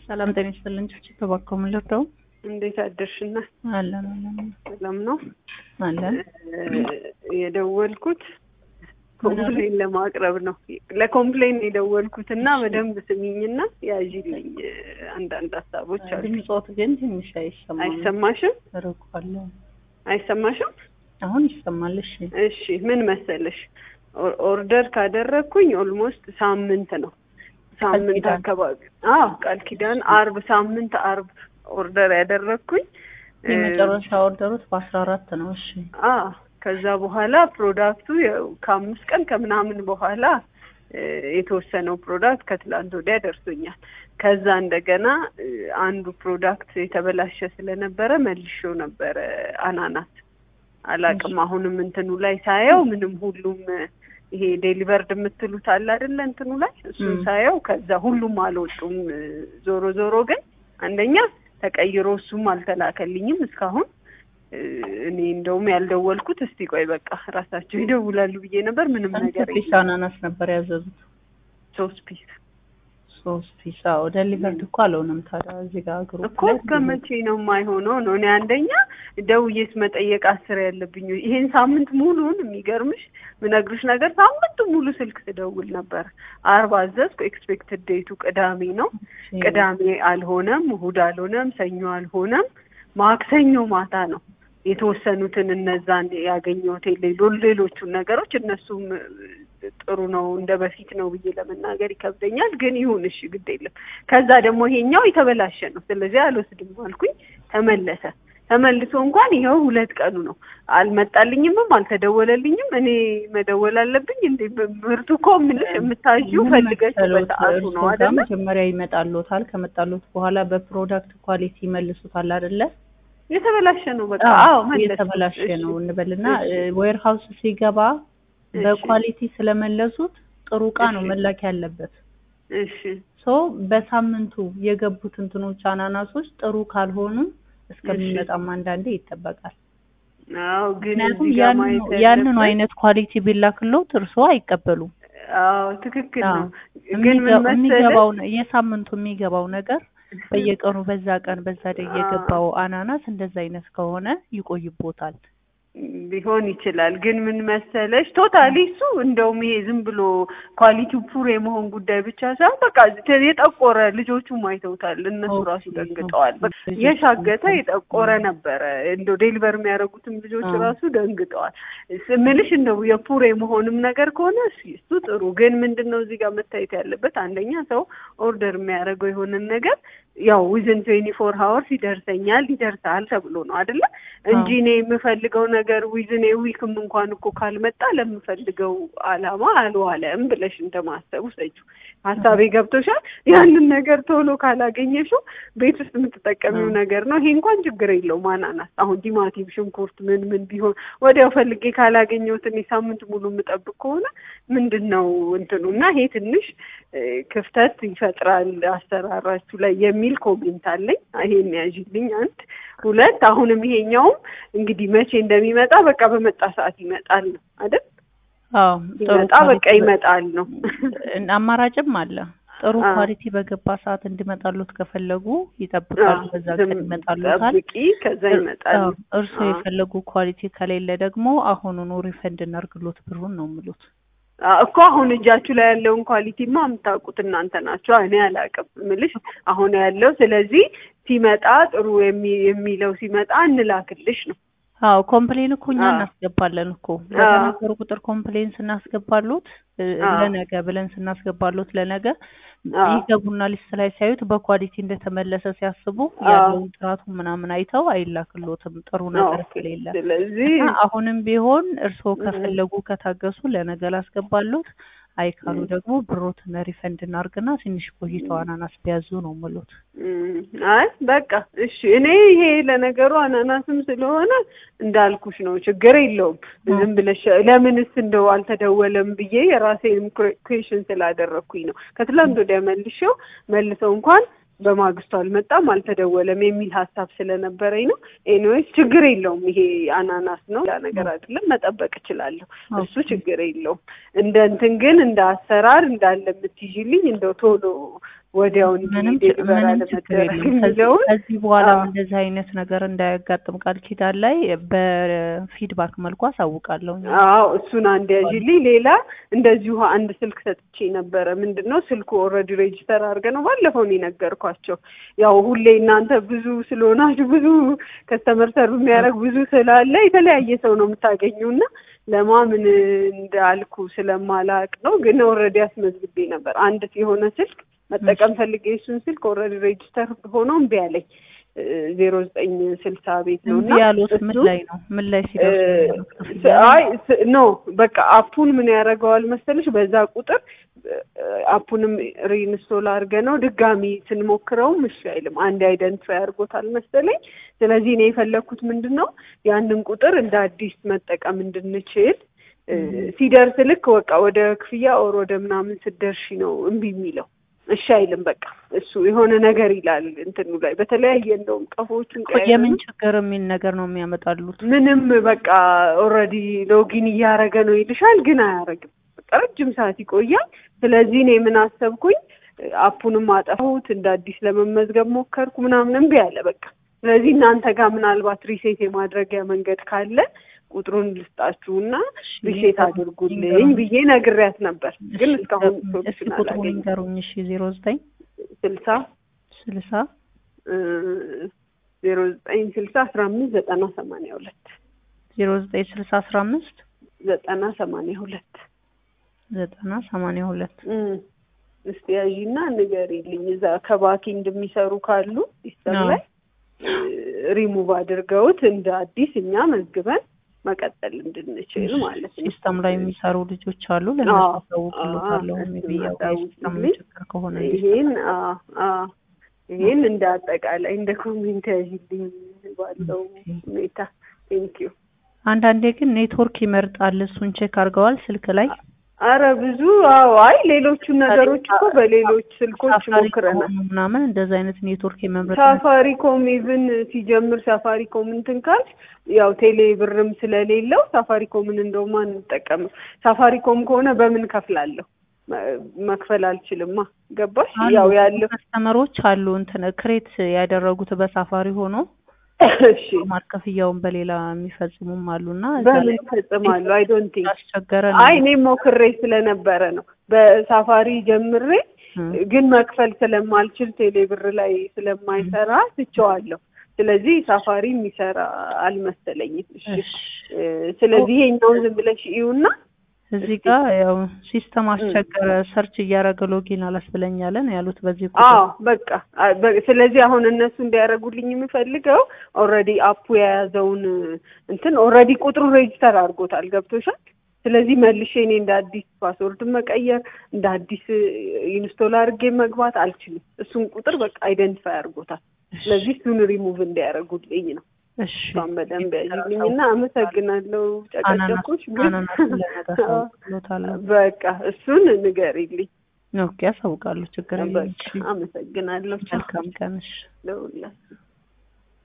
ሰላም ጤና ይስጥልን። ጭብጭብ ተባከሙ ልርዳው እንዴት አደርሽና? አለን አለን ሰላም ነው አለን። የደወልኩት ኮምፕሌን ለማቅረብ ነው። ለኮምፕሌን የደወልኩት እና በደንብ ስሚኝና ያዥልኝ አንዳንድ ሀሳቦች አሉ። ድምፆት ግን ትንሽ አይሰማም። አይሰማሽም? ርቋል። አይሰማሽም? አሁን ይሰማል። እሺ እሺ ምን መሰለሽ ኦር- ኦርደር ካደረግኩኝ ኦልሞስት ሳምንት ነው። ሳምንት ኪዳን። አካባቢ አዎ፣ ቃል ኪዳን አርብ ሳምንት አርብ ኦርደር ያደረግኩኝ የመጨረሻ ኦርደሩት በአስራ አራት ነው። እሺ አ ከዛ በኋላ ፕሮዳክቱ ያው ከአምስት ቀን ከምናምን በኋላ እ፣ የተወሰነው ፕሮዳክት ከትላንት ወዲያ ደርሶኛል። ከዛ እንደገና እ፣ አንዱ ፕሮዳክት የተበላሸ ስለነበረ መልሼው ነበረ አናናስ አላቅም። አሁንም እንትኑ ላይ ሳየው ምንም ሁሉም እ፣ ይሄ ዴሊቨርድ የምትሉት አለ አይደለ? እንትኑ ላይ እሱን ም። ሳየው ከዛ ሁሉም አልወጡም። እ፣ ዞሮ ዞሮ ግን አንደኛ ተቀይሮ እሱም አልተላከልኝም እስካሁን እ፣ እኔ እንደውም ያልደወልኩት እስቲ ቆይ በቃ ራሳቸው ይደውላሉ ብዬ ነበር። ምንም ስንት ነገር ፒስ የለም። አናናስ ነበር ያዘዙት? ሶስት ፒስ ሶስት ፒስ። አዎ ዴሊቨርድ እኮ አልሆነም። ታዲያ እዚህ ጋር ግሩፕ እኮ እስከ መቼ ነው የማይሆነው? ነው እኔ አንደኛ ደውዬስ መጠየቅ አስር ያለብኝ ይሄን ሳምንት ሙሉን የሚገርምሽ ምነግርሽ ነገር ሳምንቱ ሙሉ ስልክ ስደውል ነበር። አርብ አዘዝኩ። ኤክስፔክትድ ዴቱ ቅዳሜ ነው። ቅዳሜ አልሆነም፣ እሁድ አልሆነም፣ ሰኞ አልሆነም። ማክሰኞ ማታ ነው የተወሰኑትን እነዛን ያገኘሁት ሌሎ ሌሎቹን ነገሮች እነሱም እ፣ ጥሩ ነው እንደ በፊት ነው ብዬ ለመናገር ይከብደኛል። ግን ይሁን እሺ፣ ግድ የለም። ከዛ ደግሞ ይሄኛው የተበላሸ ነው፣ ስለዚህ አልወስድም አልኩኝ። ተመለሰ። ተመልሶ እንኳን ይኸው ሁለት ቀኑ ነው። አልመጣልኝምም አልተደወለልኝም። እኔ መደወል አለብኝ እንዴ? ምርቱ እኮ የምልሽ የምታዥው ምን ፈልገሽ መሰሎት? በሰዓቱ እርስዎ ነው ጋር አይደለ? መጀመሪያ ይመጣልዎታል። ከመጣልዎት በኋላ በፕሮዳክት ኳሊቲ ይመልሱታል አይደለ? የተበላሸ ነው በቃ። አዎ አዎ መለስ የተበላሸ ነው እንበልና እሺ። ዌር ሀውስ ሲገባ እሺ። በኳሊቲ ስለመለሱት ጥሩ እቃ ነው እሺ። መላክ ያለበት። እሺ ሶ በሳምንቱ የገቡት እንትኖች አናናሶች ጥሩ ካልሆኑ እስከሚመጣም አንዳንዴ ይጠበቃል። አዎ ግን ምክንያቱም እዚህ ጋር ያንኑ ማየት ያንኑ ያለብን- አይነት ኳሊቲ ቢላክሎት እርስዎ አይቀበሉም። አዎ ትክክል አዎ። ነው። ግን ምን የሚገ- መሰለሽ የሚገባው ነ- የሳምንቱ የሚገባው ነገር በየቀኑ በዛ ቀን በዛ ላይ አዎ። የገባው አናናስ እንደዛ አይነት ከሆነ ይቆይቦታል። ሊሆን ይችላል። ግን ምን መሰለሽ ቶታሊ እሱ እንደውም ይሄ ዝም ብሎ ኳሊቲው ፑር የመሆን ጉዳይ ብቻ ሳይሆን በቃ ተ- የጠቆረ ልጆቹም አይተውታል። እነሱ ኦኬ፣ ራሱ ደንግጠዋል። በቃ ልጆቹ የሻገተ አይተው- የጠቆረ ነበረ። እንደው ዴሊቨር የሚያደርጉትም ልጆች አዎ። ራሱ ደንግጠዋል። ስምልሽ እንደው የፑር የመሆንም ነገር ከሆነ እሱ እሱ ጥሩ። ግን ምንድን ነው እዚህ ጋር መታየት ያለበት አንደኛ ሰው ኦርደር የሚያደርገው የሆነን ነገር ያው ዊዝን ትዌንቲ ፎር ሀወርስ ይደርሰኛል ይደርሳል ተብሎ ነው አይደለ እንጂ እኔ የምፈልገው ነገር ዊዝን ዊክም እንኳን እኮ ካልመጣ ለምፈልገው አላማ አልዋለም ብለሽ እንደማሰቡ ሰጁ ሀሳቤ ገብቶሻል። ያንን ነገር ቶሎ ካላገኘሽው ቤት ውስጥ የምትጠቀሚው አዎ። ነገር ነው። ይሄ እንኳን ችግር የለውም። አናናስ አሁን ቲማቲም፣ ሽንኩርት ምን ምን ቢሆን ወዲያው ፈልጌ ካላገኘሁት እኔ ሳምንት ሙሉ የምጠብቅ ከሆነ ምንድን ነው እንትኑ እና ይሄ ትንሽ እ፣ ክፍተት ይፈጥራል አሰራራችሁ ላይ የሚል ኮሜንት አለኝ። ይሄን ያዥልኝ አንድ ሁለት። አሁንም ይሄኛውም እንግዲህ መቼ እንደሚመጣ በቃ በመጣ ሰዓት ይመጣል ነው አይደል? አዎ ጥሩ ይመጣ በቃ ኳሊቲ ይመጣል ነው። በ- አማራጭም አለ። ጥሩ አዎ። ኳሊቲ በገባ ሰዓት እንዲመጣሉት ከፈለጉ ይጠብቃሉ። አዎ፣ በዛ ዝም ቀን ይመጣሉታል። ጠብቂ፣ ከዛ ይመጣል። አዎ፣ እርስዎ አዎ። የፈለጉ ኳሊቲ ከሌለ ደግሞ አሁኑኑ ሪፈንድ እናርግሎት ብሩን ነው የምሉት። አዎ እኮ አሁን እጃችሁ ላይ ያለውን ኳሊቲማ የምታውቁት እናንተ ናቸው። እኔ አላውቅም ምልሽ አሁን ያለው ስለዚህ ሲመጣ ጥሩ የሚ- የሚለው ሲመጣ እንላክልሽ ነው። አዎ ኮምፕሌን እኮ እኛ አዎ። እናስገባለን እኮ አዎ። በተናገሩ ቁጥር ኮምፕሌን ስናስገባሉት እ፣ አዎ። ለነገ ብለን ስናስገባሉት ለነገ አዎ። ይገቡና ሊስት ላይ ሲያዩት በኳሊቲ እንደተመለሰ ሲያስቡ አዎ። ያለውን ጥራቱ ምናምን አይተው አይላክሎትም ጥሩ ነገር ኦኬ። ስለሌለ ስለዚህ እና አሁንም ቢሆን እርስዎ እ። ከፈለጉ ከታገሱ ለነገ ላስገባሉት፣ አይ ካሉ እ። ደግሞ ብሮትን ሪፈንድ እናርግና ትንሽ ቆይተው አናናስ ቢያዙ ነው ምሉት። እም፣ አይ በቃ እሺ። እኔ ይሄ ለነገሩ አናናስም ስለሆነ እንዳልኩሽ ነው፣ ችግር የለውም። እ። ዝም ብለሽ ለምንስ እንደው አልተደወለም ብዬ የራሴንም ኩዌሽን ስላደረግኩኝ ነው። ከትላንት ወዲያ መልሼው መልሰው እንኳን በማግስቱ አልመጣም አልተደወለም የሚል ሀሳብ ስለነበረኝ ነው። ኤኒዌይስ ችግር የለውም። ይሄ አናናስ ነው፣ ያ ነገር አይደለም። መጠበቅ እችላለሁ። እሱ ኦኬ። ችግር የለውም። እንደ እንትን ግን እንደ አሰራር እንዳለ የምትይዥልኝ እንደው ቶሎ ወዲያውን ምንም ች- ዴሊቨር ምንም ችግር አለመደረግ የለም። ከዚህ የሚለውን ከዚህ በኋላም አዎ። እንደዚህ አይነት ነገር እንዳያጋጥም ቃል ኪዳን ላይ በፊድባክ መልኩ አሳውቃለሁ። አዎ እሱን አንድ ያዥልኝ። ሌላ እንደዚሁ አንድ ስልክ ሰጥቼ ነበረ። ምንድን ነው ስልኩ ኦልሬዲ ሬጅስተር አድርገ ነው ባለፈው ነው የነገርኳቸው። ያው ሁሌ እናንተ ብዙ ስለሆናችሁ ብዙ ከስተመር ሰርቭ የሚያደርግ ብዙ ስላለ የተለያየ ሰው ነው የምታገኙ እና ለማምን እንዳልኩ ስለማላቅ ነው። ግን ኦልሬዲ አስመዝግቤ ነበር። አንድ የሆነ ስልክ መጠቀም ፈልጌ እሱን ስልክ ኦልሬዲ ሬጅስተር ሆኖ እምቢ አለኝ። ዜሮ ዘጠኝ ስልሳ ቤት ነው እና እምቢ ያሉት ምን እሱ- ላይ ነው? ምን ላይ ሲደርሱ ነው ያሉት? እ- ክፍያ አይ ስ- ኖ በቃ አፑን ምን ያደርገዋል መሰለሽ በዛ ቁጥር እ- አፑንም ሪኢንስቶል አድርገ ነው ድጋሚ ስንሞክረውም እሺ አይልም። አንድ አይደንቲፋይ አድርጎታል መሰለኝ። ስለዚህ እኔ የፈለግኩት ምንድን ነው ያንን ቁጥር እንደ አዲስ መጠቀም እንድንችል እ፣ ሲደርስ ልክ በቃ ወደ ክፍያ ኦር ወደ ምናምን ስትደርሺ ነው እምቢ የሚለው እሺ አይልም። በቃ እሱ የሆነ ነገር ይላል እንትኑ ላይ በተለያየ እንደውም ቀፎቹን እኮ የምን ችግር የሚል ነገር ነው የሚያመጣሉት? ምንም በቃ ኦልሬዲ ሎጊን እያደረገ ነው ይልሻል፣ ግን አያደርግም። በቃ ረጅም ሰዓት ይቆያል። ስለዚህ እኔ ምን አሰብኩኝ፣ አፑንም አጠፋሁት፣ እንደ አዲስ ለመመዝገብ ሞከርኩ፣ ምናምን እምቢ አለ በቃ። ስለዚህ እናንተ ጋር ምናልባት ሪሴት የማድረጊያ መንገድ ካለ ቁጥሩን ልስጣችሁና ሪሴት አድርጉልኝ ብዬ ነግሬያት ነበር፣ ግን እስካሁን እስኪ ሶሉሽን ቁጥሩን አላገኘም። ንገሩኝ። እሺ ዜሮ ዘጠኝ ስልሳ ስልሳ ዜሮ ዘጠኝ ስልሳ አስራ አምስት ዘጠና ሰማንያ ሁለት ዜሮ ዘጠኝ ስልሳ አስራ አምስት ዘጠና ሰማንያ ሁለት ዘጠና ሰማንያ ሁለት እም፣ እስቲ ያዢና ንገሪልኝ። እዛ ከባኪ እንደሚሰሩ ካሉ ሲስተም አዎ። ላይ ሪሙቭ አድርገውት እንደ አዲስ እኛ መዝግበን መቀጠል እንድንችል ማለት ነው። ሲስተም ላይ የሚሰሩ ልጆች አሉ። ለእነሱ አዎ፣ አሳውቅሎታለሁ። አዎ፣ ሜቢ እሱን ያው የሲስተም አሳውቁልኝ። ችግር ከሆነ ይሄን አዎ፣ አዎ፣ ይሄን እንደ አጠቃላይ እንደ ኮሜንት ያዢልኝ ባለው ሁኔታ ቴንኪዩ። አንዳንዴ ግን ኔትወርክ ይመርጣል። እሱን ቼክ አድርገዋል ስልክ ላይ አረ ብዙ አዎ፣ አይ ሌሎቹን ነገሮች እኮ በሌሎች ስልኮች ሳፋሪ ሞክረናል። ከሆኑ ምናምን እንደዚህ አይነት ኔትወርክ የመምረጥ ሳፋሪኮም ኢቭን ሲጀምር ሳፋሪኮም እንትን ካልሽ ያው ቴሌ ብርም ስለሌለው ሳፋሪኮምን እንደውም አንጠቀምም። ሳፋሪኮም ከሆነ በምን ከፍላለሁ? መ- መክፈል አልችልማ። ገባሽ? ያው ያለው ከስተመሮች አሉ እንትን ክሬት ያደረጉት በሳፋሪ ሆኖ እሺ፣ ማር ክፍያውን በሌላ የሚፈጽሙም አሉና እዛ በምን ላይ ይፈጽማሉ? አይ ዶንት ቲንክ ያስቸገረ አይ እኔም ሞክሬ ስለነበረ ነው በሳፋሪ ጀምሬ ግን መክፈል ስለማልችል ቴሌ ብር ላይ ስለማይሰራ ትቼዋለሁ። ስለዚህ ሳፋሪ የሚሰራ አልመሰለኝም። እሺ እ፣ ስለዚህ ይሄኛውን ዝም ብለሽ እዩና እዚህ ጋር ያው ሲስተም አስቸገረ ሰርች እያደረገ ሎጊን አላስብለኛለን ያሉት በዚህ ቁጥር አዎ በቃ አ- በ- ስለዚህ አሁን እነሱ እንዲያደርጉልኝ የምፈልገው ኦልሬዲ አፑ የያዘውን እንትን ኦልሬዲ ቁጥሩ ሬጅስተር አድርጎታል። ገብቶሻል? ስለዚህ መልሼ እኔ እንደ አዲስ ፓስወርድ መቀየር እንደ አዲስ ኢንስቶል አድርጌ መግባት አልችልም። እሱን ቁጥር በቃ አይደንቲፋይ አድርጎታል። ስለዚህ እሱን ሪሙቭ እንዲያደርጉልኝ ነው። እሺ እሷን በደንብ ያዥልኝ እና አመሰግናለሁ። ጨቀጨኩሽ ግን አናናስ ለነገር አሳውቅሎታለሁ። በቃ እሱን ንገሪልኝ። ኦኬ አሳውቃለሁ። ችግር የለም። በቃ አመሰግናለሁ። ቻው መልካም ቀንሽ። ለሁላችሁ